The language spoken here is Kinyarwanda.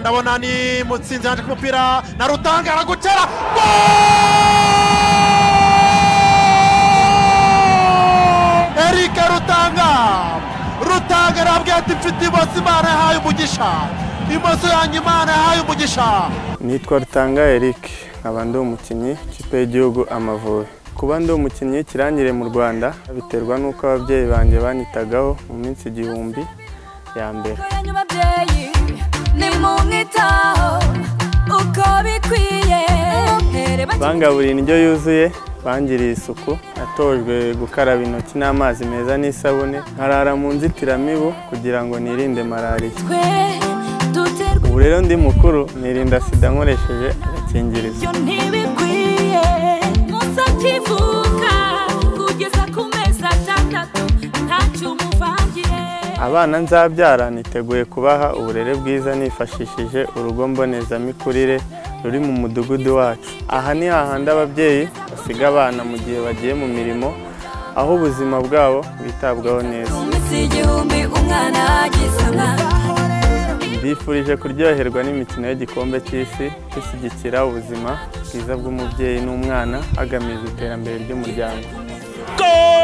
ndabona ni mutsinzi yaje ku mupira na rutanga aragutera eric rutanga rutanga arabwira ati mfite imoso imana yahaye umugisha imoso yanjye imana yahaye umugisha nitwa rutanga eric nkaba ndi umukinnyi ikipe y'igihugu amavubi kuba ndi umukinnyi ikirangire mu rwanda biterwa n'uko ababyeyi banjye banyitagaho mu minsi igihumbi ya mbere yanyu babyeyi nimumwitaho uko bikwiye Ntereba bangaburiye indyo yuzuye bangiriye isuku natojwe gukaraba intoki n'amazi meza n'isabune nkarara mu nzitiramibu kugira ngo nirinde malariya twe duterwe ubu rero ndi mukuru nirinda sida nkoresheje agakingirizo ibyo ntibikwiye munsi akivuka kugeza ku mezi atandatu ntacyo umuvangiye abana nzabyara niteguye kubaha uburere bwiza nifashishije urugo mbonezamikurire ruri mu mudugudu wacu aha ni hahandi ababyeyi basiga abana mu gihe bagiye mu mirimo aho ubuzima bwabo bwitabwaho neza mu minsi igihumbi umwana agize umwana mbifurije kuryoherwa n'imikino y'igikombe cy'isi ishyigikira ubuzima bwiza bw'umubyeyi n'umwana hagamijwe iterambere ry'umuryango gol